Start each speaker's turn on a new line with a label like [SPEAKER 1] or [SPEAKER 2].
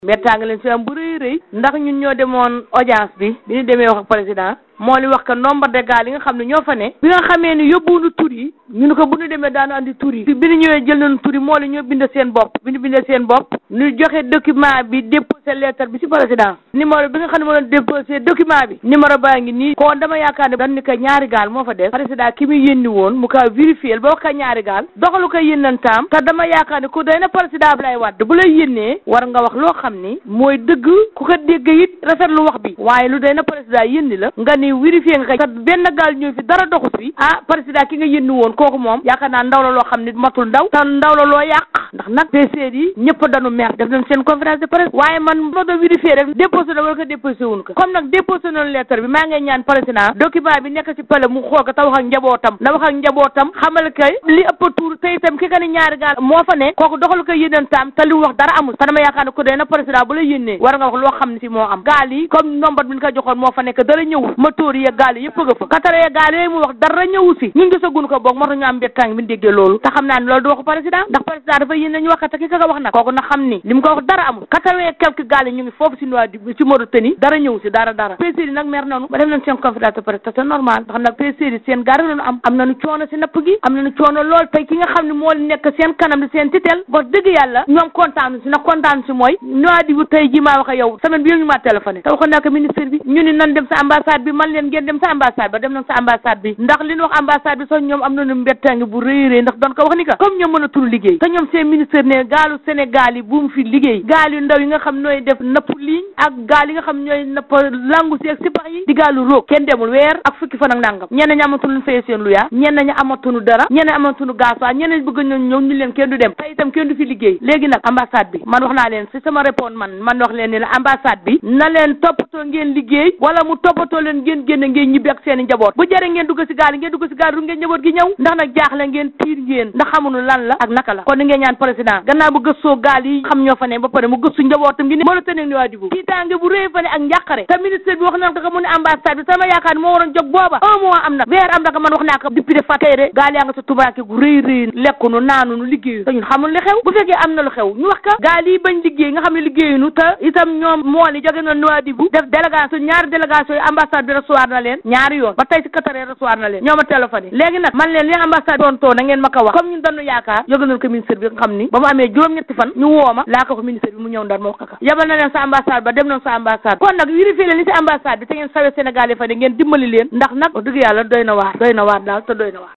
[SPEAKER 1] mbettaanga leen si am bu rëy rëy ndax ñun ñoo demoon audience bi bi ñu demee wax ak président moo li wax que nombre de gars yi nga xam ne ñoo fa ne bi nga xamee ni yóbbuwunu tur yi ñu ne ko bu ñu demee daanu andi tur yi bi ñu ñëwee jël nañu tur yi moo li ñoo bind seen bopp bi ñu bindee seen bopp ñu joxe document bi déposé lettre bi si président numéro bi nga xam ne moo doon déposé document bi numéro baa ngi nii kon dama yaakaar ne dañ ni ko ñaari gaal moo fa def président ki muy yénni woon mu ka vérifié ba wax ko ñaari gaal doxalu ko yénnantaam te dama yaakaar ne ku doy na président Abdoulaye Wade bu lay yénnee war nga wax loo xam ni mooy dëgg ku ko dégg it rafetlu wax bi waaye lu doy na président yénni la nga ni vérifié nga ko benn gaal ñëw fi dara doxu fi ah président ki nga yénni woon kooku moom yaakaar naa ndaw la loo xam ne matul ndaw te ndaw la loo yàq ndax nag PCR yi ñëpp dañu mer def nañ seen conférence de presse waaye man ma doon vérifié rek déposé na wala ko déposé wuñ ko comme nag déposé nañu lettre bi maa ngi ñaan président document bi nekk ci pale mu xool ko te wax ak njabootam na wax ak njabootam xamal kay li ëpp tuur te itam ki ka ni ñaari gaal moo fa ne kooku doxal ko yénantaam te li wax dara amul te dama yaakaar ne ku dee na président bu la yénnee war nga wax loo xam ne si moo am gaal yi comme nombre bi ñu ko joxoon moo fa nekk dara ñëwul moteur yi gaal yi yëpp nga fa katara ya gaal yooyu mu wax dara ñëwu si ñun gisaguñ ko boog moo tax ñu am mbettang bi ñu déggee loolu te xam naa ne loolu du waxu président ndax président dafa yénne ñu wax te ki ka wax nag kooku na xam ni li mu ko wax dara amul quatre-vingt quelques gaal yi ñu ngi foofu si noa di ci Mauritanie dara ñëw si dara dara pêcheurs yi nag mer nañu ba def nañ seen conférence de presse te c'est normal ndax nag pêcheurs yi seen gaar lañu am am nañu coono si napp gi am nañu coono lool tey ki nga xam ne moo nekk seen kanam di seen titel wax dëgg yàlla ñoom kontaan si nag kontaan si mooy noa di bu tey ji maa wax ak yow semaine bi yëpp ñu maa téléphoné te waxoon naa ko ministre bi ñu ni nan dem sa ambassade bi man leen ngeen dem sa ambassade ba dem nañ sa ambassade bi ndax li ñu wax ambassade bi sax ñoom am nañu mbettange bu rëy rëy ndax doon ko wax ni ka comme ñoom mën a tul liggéey te ñoom seen ministre ne gaalu Sénégal yi bu mu fi liggéey gaal yu ndaw yi nga xam nooy def napp ligne ak gaal yi nga xam ñooy napp langu si ak sipax yi di gaalu róog kenn demul weer ak fukki fan ak nangam ñenn ñi amatuñu fay seen luyaa ñenn ñi amatuñu dara ñenn ñi amatuñu gasoil ñenn ñi bëgg ñoo ñëw ñu leen kenn du dem te itam kenn du fi liggéey léegi nag ambassade bi man wax naa leen si sama réponse man man wax leen ni la ambassade bi na leen toppatoo ngeen liggéey wala mu toppatoo leen ngeen génn ngeen ñibbi ak seen i njaboot bu jëree ngeen dugg si gaal ngeen dugg si gaal ru ngeen njaboot gi ñëw ndax nag jaaxle ngeen tiir ngeen ndax xamuñu lan la ak naka la kon ni ngeen ñaan président gannaaw bu gëstoo gaal yi xam ñoo fa ne ba pare mu gëstu njabootam gi ni mën a tëneeg ni waa dibu tiitaange bu réy fa ne ak njàqare te ministre bi wax na ko mu ne ambassade bi sama yaakaar ni moo waroon jóg booba un mois am na weer am na ko man wax naa ko député fa tey de gaal yaa nga sa tubaake gu rëy rëy lekkunu naanunu liggéeyu te ñun xamul li xew bu fekkee am na lu xew ñu wax ka gaal yi bañ liggéey nga xam ne liggéeyunu te itam ñoom mool yi jóge na Nouadhibou def délégation ñaari délégation yi ambassade bi recevoir na leen ñaari yoon ba tey si Qatar recevoir na leen ñoo ma téléphoné léegi nag man leen li ambassade doon too na ngeen ma ko wax comme ñun dañu yaakaar yóbbu nañ ko ministre bi nga xam ni ba mu amee juróom-ñetti fan ñu woo ma laa ko ko ministre bi mu ñëw ndar ma wax ko yabal na leen sa ambassade ba dem nañ sa ambassade kon nag vérifié leen li si ambassade bi te ngeen sawe Sénégal yi fa ne ngeen dimbali leen ndax nag wax dëgg yàlla doy na waar doy na waar daal te doy na waar